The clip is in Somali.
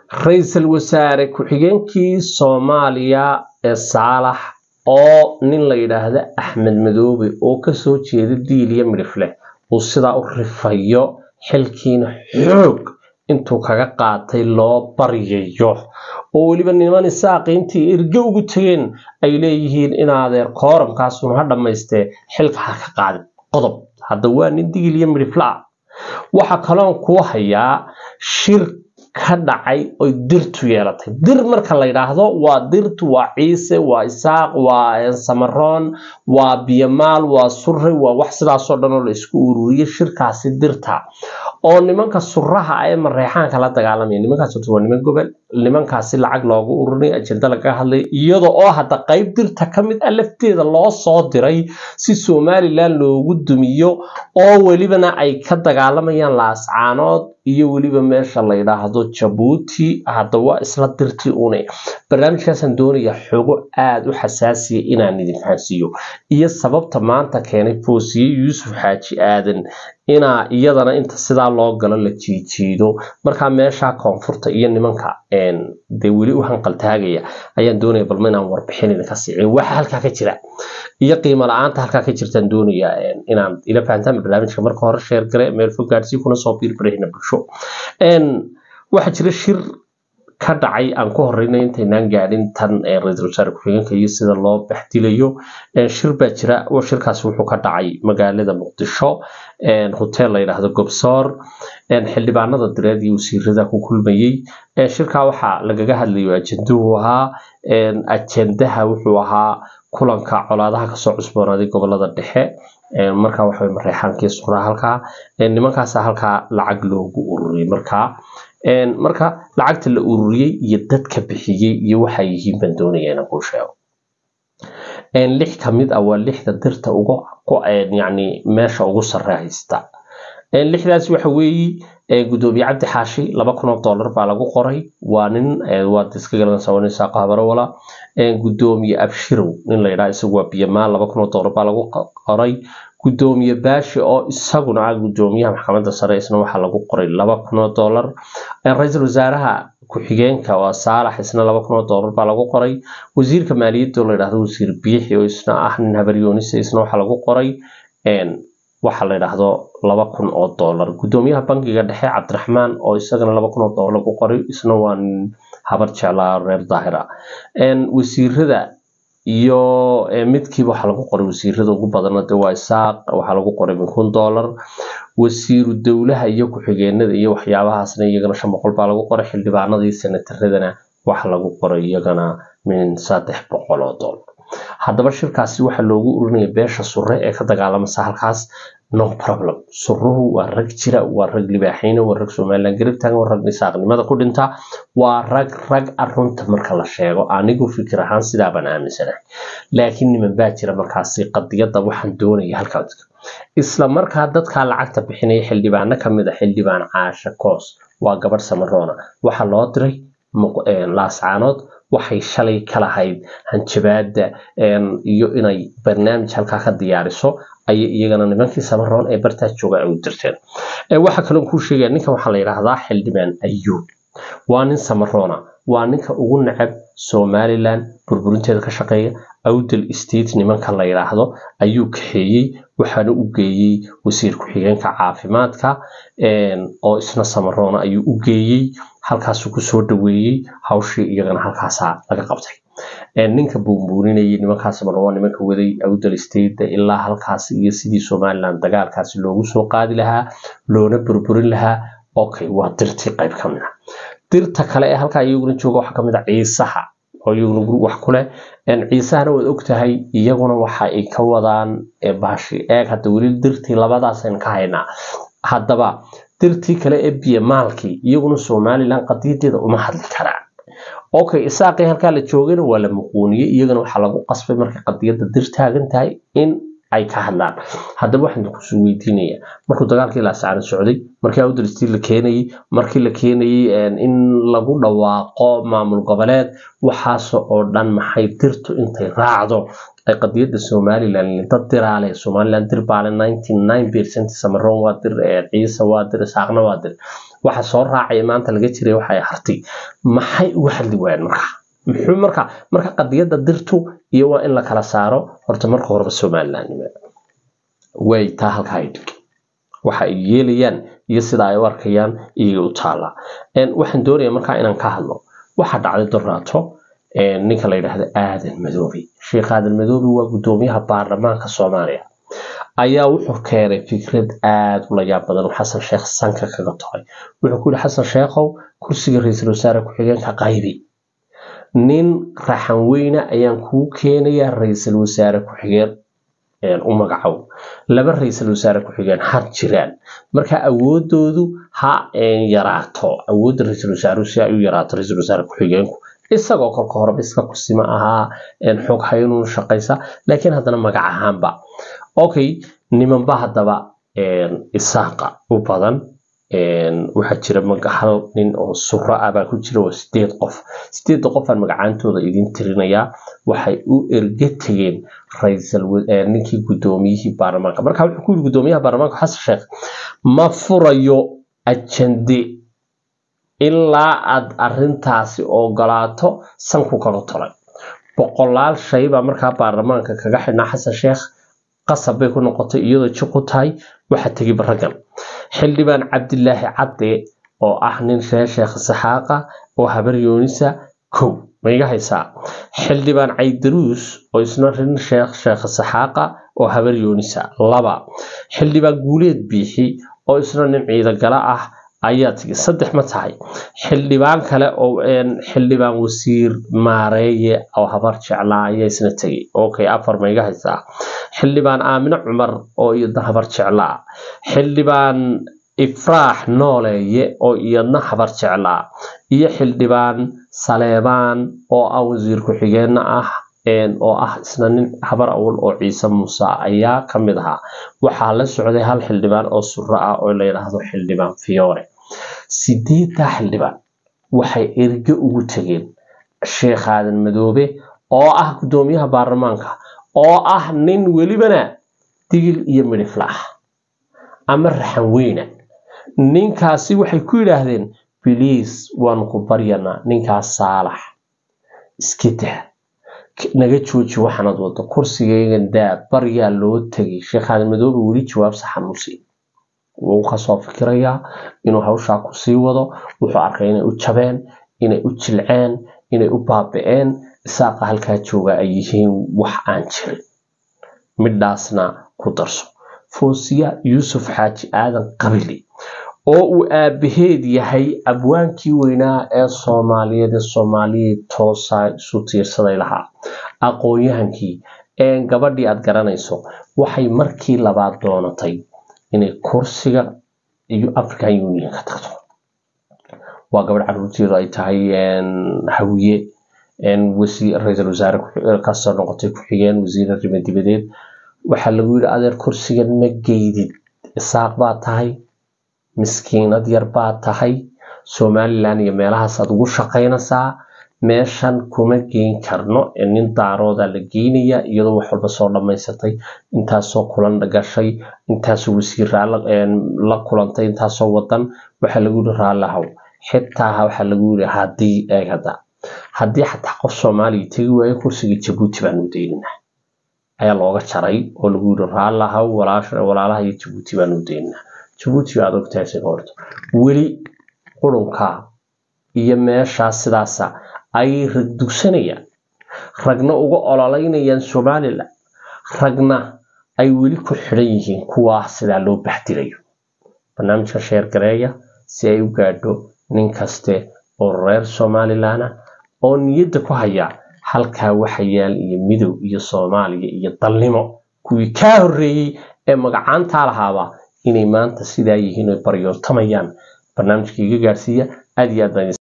ra-iisul wasaare ku-xigeenkii soomaaliya ee saalax oo nin la yidhaahdo axmed madoobe oo kasoo jeeda diil iyo midhifleh uu sidaa u rifayo xilkiina xoog intuu kaga qaatay loo baryayo oo weliba niman isaaqiintii erge ugu tegeen ay leeyihiin in adeer kooramkaasuna ha dhammaystee xilka ha ka qaadin qodob hadda waa nin digil iyo midhifla ah waxa kaloon kuu hayaa shir ka dhacay oy dirtu yeelatay dir marka la yidhaahdo waa dirtu waa ciise waa isaaq waa samaroon waa biyamaal waa surre waa wax sidaasoo dhan oo la isku ururiyay shirkaasi dirta oo nimanka suraha ee mareexaanka la dagaalamaya nimankaas horta waa niman gobol nimankaasi lacag loogu ururinay ajenda lagaga hadlay iyada oo hadda qayb dirta ka mid ah lafteeda loo soo diray si somalilan loogu dumiyo oo welibana ay ka dagaalamayaan laascaanood iyo weliba meesha la yidhaahdo jabuuti hadda waa isla dirtii une barnaamijkaasaan doonaya xogo aada u xasaasiya inaan idin fahansiiyo iyo sababta maanta keenay foosiye yuusuf xaaji aadan inaa iyadana inta sidaa loo galo la jiijiido markaa meesha koonfurta iyo nimanka dee weli u hanqaltaagaya ayaan doonaya balma inaan warbixin idinka siiciyo waxa halkaa ka jira iyo qiimo la-aanta halkaa ka jirtaan doonaya inaan ila fahantaan barnaamijka marka hore sheer gare meel fog gaadsii kuna soo biirbarahina bulsho waxaa jira shir ka dhacay aan ku horeyna intaynaan gaadhin tan ra-iisul wasaare ku-xigeenka iyo sida loo baxdilayo shir baa jira shirkaasi wuxuu ka dhacay magaalada muqdisho hotel la yidhaahdo gobsoor xildhibaanada direed iyo wasiirada ku kulmayey shirkaa waxaa lagaga hadlayo ajenduhu ahaa ajendaha wuxuu ahaa kulanka colaadaha kasoo cusboonaaday gobolada dhexe markaa waxa mareexaankii suraa halkaa nimankaasa halkaa lacag loogu ururiyay markaa marka lacagta la ururiyey iyo dadka bixiyey iyo waxay yihiin baan doonaya inaan kuu sheego lix ka mid ah waa lixda dirta uga yani meesha ugu sare haysta lixdaas waxa weeye gudoomiye cabdi xaashi laba kun oo dollar baa lagu qoray waa nin waad iska garanaysaa waa nin saaqo habarowala gudoomiye abshirow nin la yidhaha isagu waa biyamaal laba kun oo dollar baa lagu qoray gudoomiye baashi oo isaguna ah gudoomiyaha maxkamadda sare isna waxaa lagu qoray laba kun oo dollar ra-iisul wasaaraha ku-xigeenka waa saalax isna laba kun oo dollar baa lagu qoray wasiirka maaliyadda oo la yidhahdo wasiir biixi oo isna ah nin habaryoonisa isna waxaa lagu qoray waxa la yidhaahdo laba kun oo dollar gudoomiyaha bankiga dhexe cabdiraxmaan oo isagana laba kun oo dollar lagu qoray isna waa nin habar jeclaa reer daahira wasiirada iyo midkiiba waxaa lagu qoray wasiirada ugu badana de waa isaaq waxaa lagu qoray min kun dollar wasiiru dowlaha iyo ku-xigeenada iyo waxyaabahaasna iyagana shan boqol baa lagu qoray xildhibaanadii senataradana waxa lagu qoray iyagana min saddex boqol oo dollar haddaba shirkaasi waxaa loogu urinaya beesha sure ee ka dagaalamasa halkaas no problem suruhu waa rag jira waa rag libaaxayna waa rag somalilan garab taagan waa rag nisaaqnimada ku dhinta waa rag rag arunta marka la sheego anigu fikir ahaan sidaa baan aaminsanahay laakiin niman baa jira markaasi qadiyadda waxaan doonaya halkaa isla markaa dadkaa lacagta bixinaya xildhibaano kamid a xildhibaan caasha koos waa gabadh samaroona waxaa loo diray laascaanood waxay shalay ka lahayd hanjabaada iyo inay barnaamij halkaa ka diyaariso ayay iyagana nimankii samaroon ee bartaa jooga ay u dirteen waxaa kaloo kuu sheegaya ninkan waxaa la yidhaahdaa xildhibaan ayuub waa nin samaroona waa ninka ugu necab somalilan burburinteeda ka shaqeeya awdal state nimanka la yidhaahdo ayuu kaxeeyey waxaana u geeyey wasiir ku-xigeenka caafimaadka oo isna samaroona ayuu u geeyey halkaasuu kusoo dhaweeyey hawshii iyagana halkaasaa laga qabtay ninka buunbuuninayay nimankaas mar waa nimanka waday awdal state ilaa halkaas iyo sidii somaliland dagaalkaasi loogu soo qaadi lahaa loona burburin lahaa okay waa dirtii qayb ka mid a dirta kale ee halkaa iyaguna jooga waxaa kamid a ciisaha oo iyaguna wax ku leh ciisahana waad ogtahay iyaguna waxa ay ka wadaan baashi eeg hadda weli dirtii labadaasaynu ka haynaa haddaba dirtii kale ee biyamaalkii iyaguna somaliland qadiyadeeda uma hadli karaan okay isaaqii halkaa la joogayna waa la muquuniyey iyagana waxaa lagu qasbay markay qadiyadda dir taagan tahay in ay ka hadlaan haddaba waxaan kusoo weydiinaya markuu dagaalkii laascaana socday markii awdalistii la keenayey markii la keenayey in lagu dhawaaqo maamul goboleed waxaas oo dhan maxay dirtu intay raacdo ay qadiyadda somaliland dad diraale somaliland dir baale ninety nine percent samaroon waa dir ciise waa dir isaaqna waa dir waxa soo raacaya maanta laga jiray waxay hartay maxay uga hadli waayeen markaa muxuu marka marka qadiyadda dirtu iyo waa in la kala saaro horta marka horeba somalilandnimo way taa halkaa ay dhig waxa ay yeelayaan iyo sida ay u arkayaan iyaga u taala waxaan doonayaa markaa inaan ka hadlo waxa dhacday doraato ninka la yidhaahdo aadan madoobi sheekh aadan madoobi waa guddoomiyaha baarlamaanka soomaaliya ayaa wuxuu keenay fikrad aada u layaab badan xasan sheekh sanka kaga toray wuxuu ku yihi xasan sheekhow kursiga ra-iisul wasaare ku-xigeenka qaybi nin raxan weyne ayaan kuu keenayaa ra-iisul wasaare ku-xigeen u magacow laba ra-iisul wasaare ku-xigeen har jiraan marka awoodoodu ha yaraato awoodda ra-iisul wasaaruhu si ay u yaraato ra-iisul wasaare ku-xigeenku isagoo kolka horeba iska kusima ahaa xog haynuun shaqaysa laakiin haddana magac ahaanba okay nimanba haddaba isaaqa u badan waxaa jira hal nin oo suro ah baa ku jira oo sideed qof sideedda qofaan magacaantooda idin tirinayaa waxay u erga tegeen ninkii guddoomiyihii baarlamaanka marka wuxuu ku yiri guddoomiyaha baarlamaanka xasan sheekh ma furayo ajande ilaa aad arintaasi ogolaato sanku kaga tolay boqolaal shay baa markaa baarlamaanka kaga xidhnaa xasan sheekh qasab bay ku noqotay iyadoo jiq u tahay waxa tegi baragan xildhibaan cabdilaahi cadde oo ah nin reer sheekh saxaaqa oo habar yoonisa kow ma iga haysaa xildhibaan caydaruus oo isna rin sheekh sheekh saxaaqa oo habar yoonisa laba xildhibaan guuleed biixi oo isna nin ciidagala ah ayaa tegi saddex ma tahay xildhibaan kale oo xildhibaan wasiir maareeye oo habar jeclaa ayaa isna tegay okay afar ma iga haysaa xildhibaan aamine cumar oo iyadna habar jeclaa xildhibaan ifraax nooleeye oo iyadna habar jeclaa iyo xildhibaan saleebaan oo ah wasiir ku-xigeenna ah oo ah isna nin habar awal oo ciise muuse ayaa ka mid ahaa waxaa la socday hal xildhibaan oo suro ah oo la yidhaahdo xildhibaan fiyoore sideeddaa xildhibaan waxay erge ugu tegeen sheekh aadan madoobe oo ah guddoomiyaha baarlamaanka oo ah nin welibana digil iyo midhifla ah ama raxan weyna ninkaasi waxay ku yidhaahdeen biliis waanu ku baryanaa ninkaas saalax iska daa naga jooji waxaanad wado kursigaygan daa baryaa loo tegay sheekh aadan madoobe weli jawaab saxan u siin wuu kasoo fikirayaa inuu hawshaa ku sii wado wuxuu arkay inay u jabeen inay u jilceen inay u baaba-een isaaqa halkaa jooga ay yihiin wax aan jirin midhaasna ku darso foosiya yuusuf xaaji aadan qabili oo uu aabaheed yahay abwaankii weynaa ee soomaaliyeed ee soomaaliyeed toosa isu tiirsaday lahaa aqoon-yahankii ee gabadhii aad garanayso waxay markii labaad doonatay inay kursiga iyo african union ka tagto waa gabadh caruurteedu ay tahay hawiye ra-iisul wasaare kasoo noqotay ku-xigeen wasiir arrimo dibadeed waxaa lagu yidhi adeer kursigan ma geydid isaaq baa tahay miskiinad yar baa tahay somalilan iyo meelahaasaad ugu shaqaynaysaa meeshan kuma geyn karno nin daarooda la geynaya iyadoo wax walba soo dhammaysatay intaasoo kulan gashay intaasoo wasiiraa la kulantay intaasoo wadan waxaa lagu yidhi raallahow xitaa waxaa lagu yidhi haddii eeg hadda haddii xataa qof soomaaliya tegi waayo kursiga jabuuti baanu daynina ayaa looga jaray oo lagu yidhi raallahow walaalaha iyo jabuuti baanu daynina jabuuti aad ogtahay isaga horto weli qurunka iyo meeshaas sidaasa ayay rag dugsanayaan ragna uga ololeynayaan somalilan ragna ay weli ku xidhan yihiin kuwaa sidaa loo baxdirayo barnaamijka sheer gareeya si ay u gaadho nin kaste oo reer somalilana oo niyadda ku haya halkaa waxa yaal iyo midow iyo soomaaliya iyo dalnimo kuwii kaa horreeyey ee magacaantaa lahaaba inay maanta sidaa yihiin oy baryootamayaan barnaamijka iga gaadhsiiya aad iyo aad baan